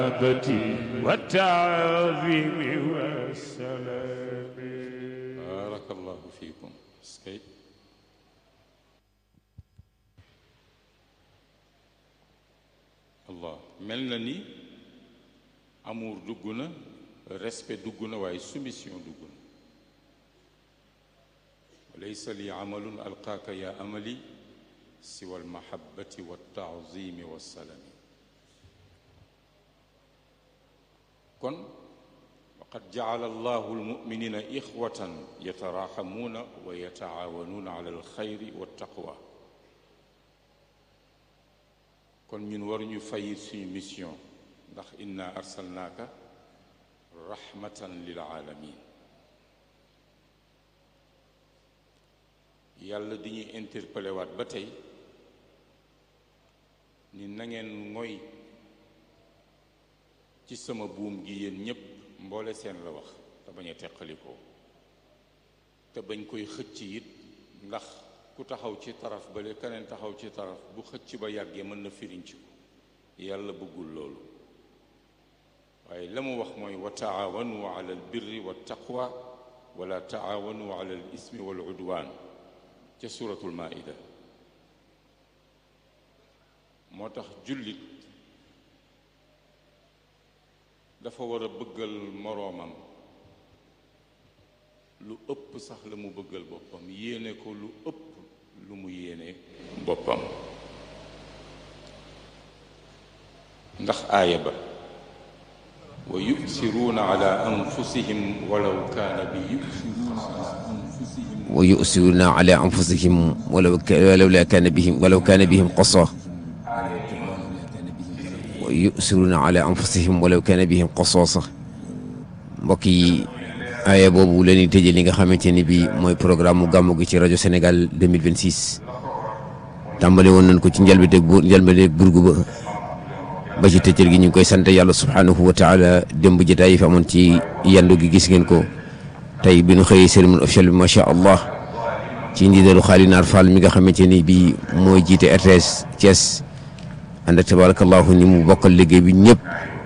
والتعظيم والسلام barakallahu fiikum skay allah mel na ni amour dugg na respect dugg na waaye soumission dugg na walaysa li amalun alqaaka ya amali siwa almahabati waltaazimi wassalami kon waqad jacala allahu almuminina ixwatan yataraxamuuna wa yatacaawanuuna ala alxayri waltaqwa kon ñun waruñu fayit suñu mission ndax inna arsalnaaka rahmatan lil aalamin yàlla di ñuy interpellé waat ba tey ni na ngeen ngoy ci sama buum gi yéen ñépp mboole seen la wax te bañ a teqalikoo te bañ koy xëcc it ndax ku taxaw ci taraf bale keneen taxaw ci taraf bu xëcc ba yàggee mën na firiñ ci ko yàlla bëggul loolu waaye la mu wax mooy wa taawanu ala al birri wa taqwa wala taawanu ala al ismi wal udwaan ca suratul maida moo tax jullit dafa war a bëggal moroomam lu ëpp sax la mu bëggal boppam yéene ko lu ëpp lu mu yéene boppam ndax aaya ba wa yusiruuna ala anfusihim walaw kaana bihim wa yusiruuna ala anfusihim walaw walaw la kaana bihim walaw kaana bihim qasa wa yusiruuna ala anfusihim walaw kaana bihim qasaasa mbokk yi aaya boobu la ñuy tëjee li nga xamante ni bii mooy programme mu gàmmu gi ci rajo Sénégal 2026 tàmbale woon nañ ko ci njëlbéeg bu njëlbéeg burgu ba ba ci tëjër gi ñu ngi koy sant yàlla subhaanahu wa taala démb jotaay yi fi amoon ci yandu gi gis ngeen ko tey bi ñu xëyee cérémonie officielle bi macha allah ci ndigalu Xaali Naar Fall mi nga xamante ni bii mooy jiite RTS Thiès ànd ak tabarakallahu ni mu bokkal liggéey bi ñëpp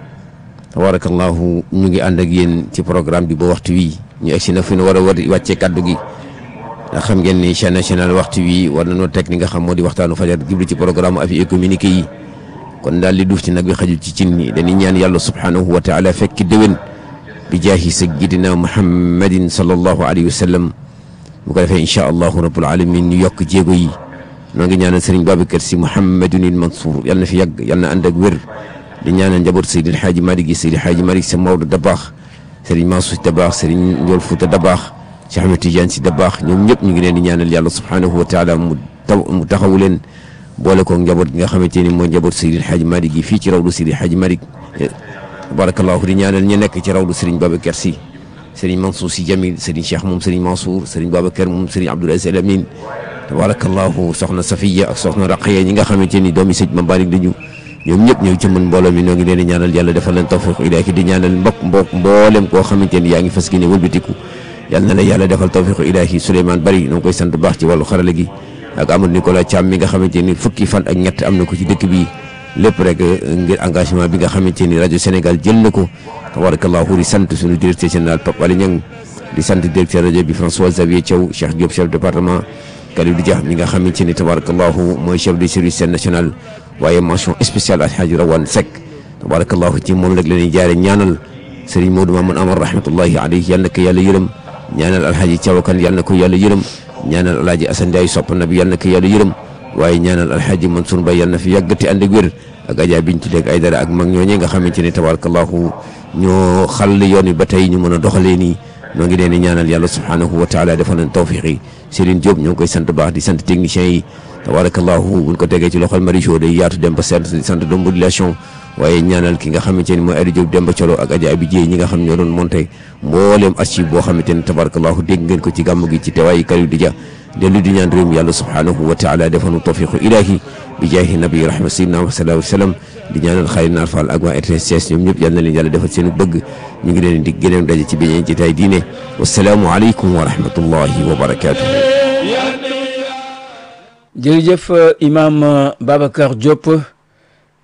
tabarakallahu ñu ngi ànd ak yéen ci programme bi ba waxtu wi ñu egsi na fi ñu war a war wàccee kaddu gi ndax xam ngeen ni chaîne nationale waxtu wi war nañoo teg li nga xam moo di waxtaanu fajar jublu ci programme avis et communiqué yi kon daal li duuf ci nag bi xajul ci cin ni dañuy ñaan yàlla subhanahu wa taala fekki déwén bi jaahi sayyidina muhammadin sallallahu alayhi wa sallam bu ko defee incha allahu rabbul alamin ñu yokk jéego yi noo ngi ñaanal sëriñ Babacar si Mouhamadunil Mansour yal na fi yàgg yal na ànd ak wér di ñaanal njaboot Seydi El Hadji Malick gi Seydi El Hadji Malick sa Maodo Dabaax sëriñ Mansour si Dabaax sëriñ Ndiol Fouta Dabaax Cheikh Ahmed Tidiane si Dabaax ñoom ñëpp ñu ngi leen di ñaanal yàlla subhanahu wa taala mu taw mu taxawu leen boole koog njaboot gi nga xamante ni mooy njaboot Seydi El Hadji Malick gi fii ci rawdu Seydi El Hadji Malick barakallahu di ñaanal ñi nekk ci rawdu sëriñ Babacar si sëriñ Mansour si Jamil sëriñ Cheikh moom sëriñ Mansour sëriñ Babacar moom sëriñ Abdoul Aziz Al Amin tabarakallahu soxna Safiya ak soxna Raqiya ñi nga xamante ni doomi sëñ Mambalik dañu ñoom ñëpp ñëw ci mën mbooloo mi ñoo ngi leen di ñaanal yàlla defal leen tawfiq ilaahi di ñaanal mbokk mbokk mboolem koo xamante ni yaa ngi fas yéene wëlbatiku yàlla na la yàlla defal tawfiq ilaahi Souleymane Bari ñoo ngi koy sant bu baax ci wàllu xarala gi ak Amadou Nicolas Thiam mi nga xamante ni fukki fan ak ñett am na ko ci dëkk bi lépp rek ngir engagement bi nga xamante ni rajo Sénégal jël na ko tabarakallahu di sant suñu directeur général Pape Alé Niang di sant directeur rajo bi François Xavier Thiaw Cheikh Diop chef département Kalidou Dia mi nga xamante ni tabarakallahu mooy chef du service national waaye mention spéciale Alhaji Rawane Seck tabarakallahu ci moom rek la ñuy jaare ñaanal Serigne Modou Mamoun Amar rahmatullahi alayhi yal na ko yàlla yërëm ñaanal Alhaji Thiaw Kane yal na ko yàlla yërëm ñaanal Alhaji Assane Ndiaye sopp na bi yal na ko yàlla yërëm waaye ñaanal Alhaji Mansour Mbaye yal na fi yàggati ànd ak wér ak Adja Bintu Deg ay dara ak mag ñooñee nga xamante ni tabarakallahu ñoo xàll yoon wi ba tey ñu mën a doxalee nii ñoo ngi leen di ñaanal yàlla subhanahu wa taala defal leen tawfiq yi Serigne Diop ñoo ngi koy sant baax di sant techniciens yi tabarakallahu buñ ko tegee ci loxol Maricho day yaatu dem ba sant di sant de modulation waaye ñaanal ki nga xamante ni mooy Aliou Diop Demba Colo ak Adja Abi Dieye ñi nga xam ñoo doon monté mbooleem archive boo xamante ni tabarakallahu dégg ngeen ko ci gàmm gi ci teewaayu Kalidou Dia dellu di ñaan réew mi yàlla subhanahu wa taala defal nu tawfiqu ilahi bi jaahi nabi rahma sayyidina wa sallallahu alayhi wa sallam di ñaanal xarit Naar Fall ak waa RTS Thiès ñoom ñëpp yal na leen yàlla defal seen bëgg ñu ngi leen di gëneen daje ci beneen jotaay diine wasalaamu aleykum wa rahmatullahi wa barakaatu. jërëjëf imam Babacar Diop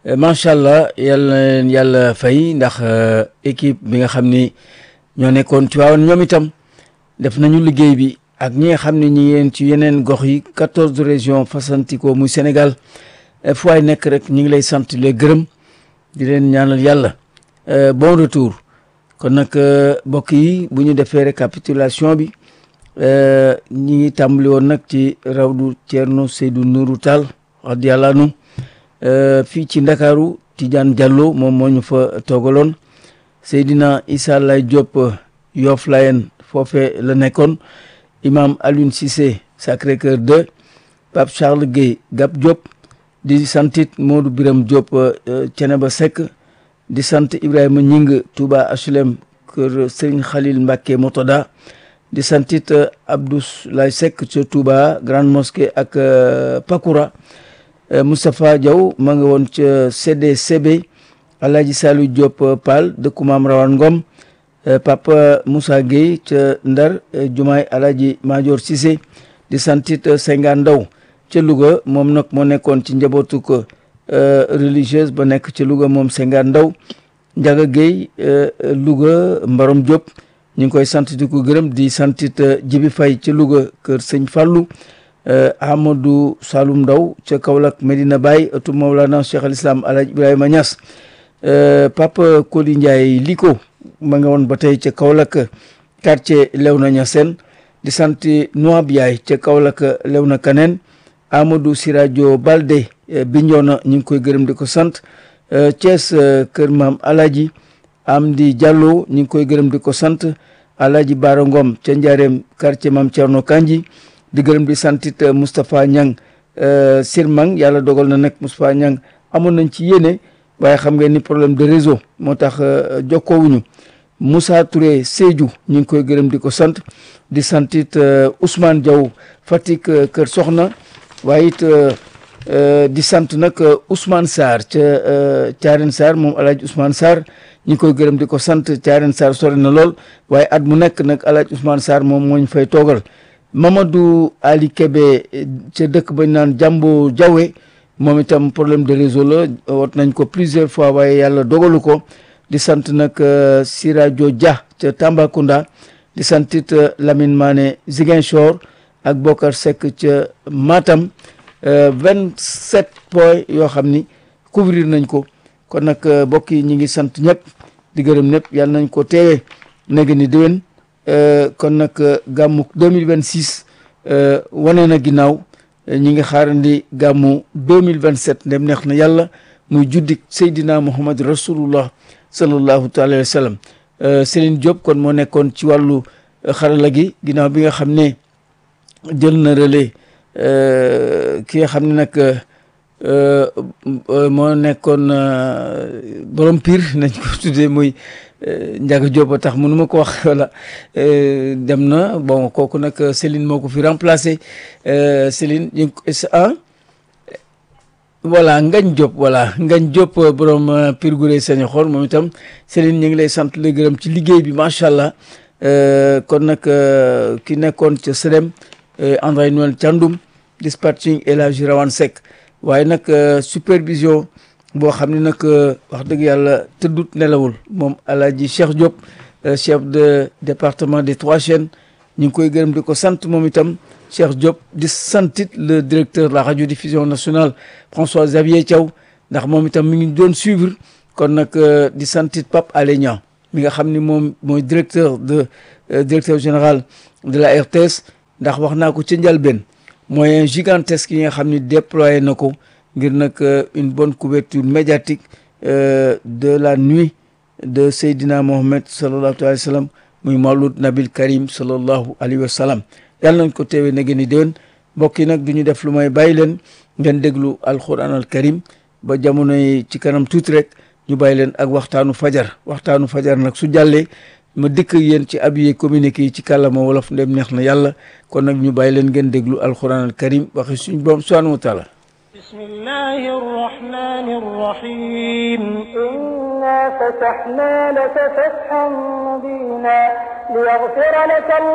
macha allah yal na leen yàlla fay ndax équipe bi nga xam ni ñoo nekkoon ci waawoon ñoom itam def nañu liggéey bi ak ñi nga xam ne ñi yéen ci yeneen gox yi quatorze régions fasantikoo muy Sénégal fu waay nekk rek ñu ngi lay sant les gërëm di leen ñaanal yàlla bon retour kon nag mbokk yi bu ñu defee récapitulation bi ñi ngi tàmbali woon nag ci rawdu Thierno Seydou Nourou Tall radiyallahu anhu fii ci Ndakaaru Tidiane Diallo moom moo ñu fa toogaloon Seydina Issa Lay Diop Yoff Layen foofe la nekkoon imam Alioune Cissé Sacré-Cœur 2 Pape Charles Guèye Gap Diop di santit Modou Biram Diop Ceneba Seck di sant Ibrahima Ñing Touba HLM kër Serigne Khalil Mbacké Motoda di santit Abdou Lay Seck ca Touba Grande Mosquée ak Pakoura Moustapha Diaw ma nga woon ca CDCB Alhaji Salou Diop Pal dëkku Maam Rawane Ngom Papa Moussa Gueye ca Ndar Jumaay Alhaji Major Cissé di santit Senga Ndaw ca Louga moom nag moo nekkoon ci njabootu ko religieuse ba nekk ci Louga moom Senga Ndaw Njaga Gueye Louga Mbarom Diop ñu ngi koy sant di ko gërëm di santit Jibi Fay ca Louga kër Sëñ Fallou Amadou Saloum Ndaw ca Kaolack Medina Baye ëttu Mawlana Cheikh al Islam Alhaji Ibrahima Niass Papa Koli Ndiaye Liko ma nga woon ba tey ca Kaolack quartier Léona Niassène di sant Noab Yaay ca Kaolack Léona Kaneen Amadou Siradio Balde Bignona ñu ngi koy gërëm di ko sant Thiès kër maam Alaji Amdi Diallo ñu ngi koy gërëm di ko sant Alaji Bara Ngom ca Njaareem quartier maam Thierno Kanji di gërëm di santit Moustapha Niang Sirmang yàlla dogal na nag Moustapha Niang amoon nañ ci yéene waaye xam ngeen ni problème de réseau moo tax jokkoowuñu Moussa Touré Sédhiou ñu ngi koy gërëm di ko sant di santit Ousmane Diaw Fatick Kër Soxna waaye it di sant nag Ousmane Sarr ca Thiarène Sarr moom Alaaji Ousmane Sarr ñu ngi koy gërëm di ko sant Thiarène Sarr sori na lool waaye at mu nekk nag Alaaji Ousmane Sarr moom moo ñu fay toogal Mamadou Ali Kébé ca dëkk bañ naan Jambo Jawe moom itam problème de réseau la wat nañ ko plusieurs fois waaye yàlla dogalu ko di sant nag Sirajo Dia ca Tambacounda di santit Lamine Mané Ziguinchor ak Bokar Seck ca Matam vingt sept points yoo xam ni couvrir nañ ko kon nag mbokk yi ñi ngi sant ñëpp di gërëm ñëpp yàlla nañ ko teewee nag ni déwén kon nag gàmmu 2026 wane na ginnaaw ñi ngi xaarandi gàmmu 2027 ndem neex na yàlla muy juddik Seydina Muhammad rasulullah sallallahu taala wa sallam Céline Diop kon moo nekkoon ci wàllu xarala gi ginnaaw bi nga xam ne jël na relais ki nga xam ne nag moo nekkoon borom pire nañ ko tuddee muy Ndiaga Diop a tax mënu ma ko wax wala dem na bon kooku nag Céline moo ko fi remplacé Céline ñu ah voilà Ngañ Diop voilà Ngañ Diop borom pire gu rëy sañ xool moom itam Céline ñu ngi lay sant la gërëm ci liggéey bi macha allah kon nag ki nekkoon ca SEDEM André Noël Thiandoum dispatching El Hadji Rawane Seck waaye nag supervision boo xam ne nag wax dëgg yàlla tëddut nelawul moom El Hadji Cheikh Diop chef de département des Trois Chaînes ñu ngi koy gërëm di ko sant moom itam Cheikh Diop di santit le directeur de la radiodiffusion nationale François Xavier Thiaw ndax moom itam mi ngi doon suivre kon nag di santit Pape Alé Niang mi nga xam ni moom mooy directeur de directeur général de la RTS ndax wax naa ko ca njalbeen moyen gigantesque yi nga xam ni déployé na ko ngir nag une bonne couverture médiatique de la nuit de Seydina Mohamed sallallahu alayhi wa sallam muy Mawlud Nabil Karim sallallahu alayhi wa sallam yàlla nañ ko teewee na gën i déwén mbokk yi nag du ñu def lu may bàyyi leen ngeen déglu alquran al karim ba jamono yi ci kanam tuuti rek ñu bàyyi leen ak waxtaanu fajar waxtaanu fajar nag su jàllee ma dikk yéen ci habillé communiqué yi ci kàllaama wolof ndem neex na yàlla kon nag ñu bàyyi leen ngeen déglu alquran al karim waxi suñu borom subhanahu wa taala بسم الله الرحمن الرحيم إنا فتحنا لك فتحا مبينا ليغفر لك